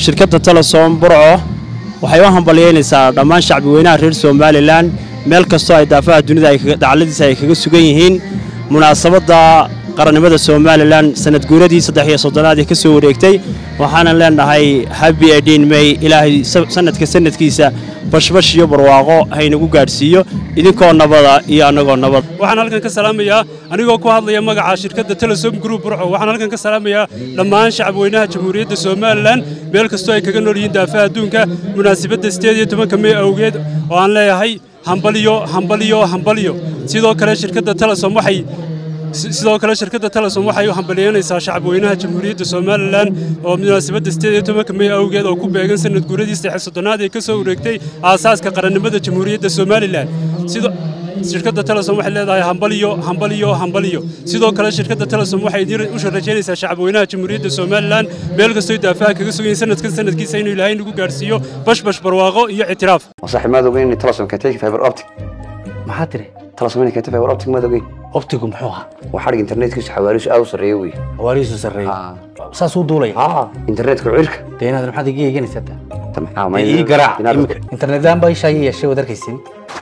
shirkadda telesom burco waxay u hambalyeynaysaa dhammaan shacbi weynaha reer somalilan meel kastoo ay daafaha dunida dacladiisa ay kaga sugan yihiin munaasabadda qarannimada somalilan sanad guuradii saddex iyo soddonaad ee ka soo wareegtay waxaanan leenahay habi edin may ilaahay sanadka sanadkiisa bashbash iyo barwaaqo haynagu gaadhsiiyo idinkoo nabada iyo annagoo nabad waxaan halkan ka salaamayaa anigoo ku hadlaya magaca shirkadda telesom group burco waxaan halkan ka salaamayaa dhammaan shacabweynaha jamhuuriyadda somalilan meel kastoo ay kaga nool yihiin daafaha adduunka munaasabadda sideed iyo tobanka mey awgeed oo aan leeyahay hambaliyo hambaliyo hambaliyo sidoo kale shirkadda telesom waxay sidoo kale shirkadda telesom waxay u hambalyeynaysaa shacabweynaha jamhuuriyadda somalilan oo munaasabadda sideed iyo tobanka mey awgeed oo ku beegan sanad guuradii saddex soddonaad ee ka soo wareegtay aasaaska qarannimada jamhuuriyadda somalilan shirkadda telesom waxay leedahay hambaliyo hambaliyo hambaliyo sidoo kale shirkadda telesom waxay idiin u rajaynaysaa shacabweynaha jamhuuriyadda somalilan meel kastoo daafaha kaga sugayin sanadkan sanadkiisa inuu ilaahay nagu gaadhsiiyo bashbash barwaaqo iyo ictiraaf صاحب ما دوغين إن تلصم كتيك فايبر أوبتيك maxaa tiri تلصم إنك كتيك فايبر أوبتيك ما دوغين optigu muxuu ahaa وحرق إنترنت كيس حواريش أو سريوي hawaarihiisu sarreeyey آه saasuu duulaya آه إنترنت كعيرك dee inaad maxaad iga eeganaysaa taa تم آه ما ii garaac imika internetaan baa ishaa ii yeeshay waad arkaysin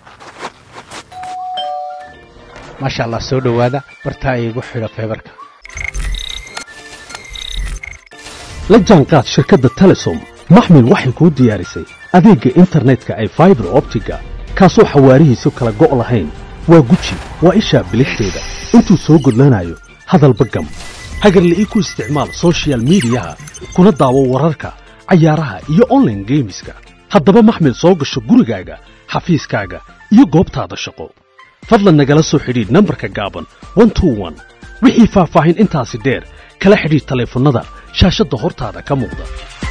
maasha allah soo dhowaada bartaa iigu xidha feebarka la jaanqaad shirkadda telesom maxmil waxay kuu diyaarisay adeegga internetka ay faibar optiga kaasoo xawaarihiisu kala go' lahayn waa guji waa ishaa biligteeda intuu soo gudlanayo hadalba gam hagarle ii ku isticmaal sochial midiyaha kuna daawo wararka cayaaraha iyo onlaine geemiska haddaba maxmil soo gasho gurigaaga xafiiskaaga iyo goobtaada shaqo fadlan nagala soo xidhiidh nambarka gaaban wixii faahfaahin intaasi dheer kala xidhiidh taleefannada shaashadda hortaada ka muuqda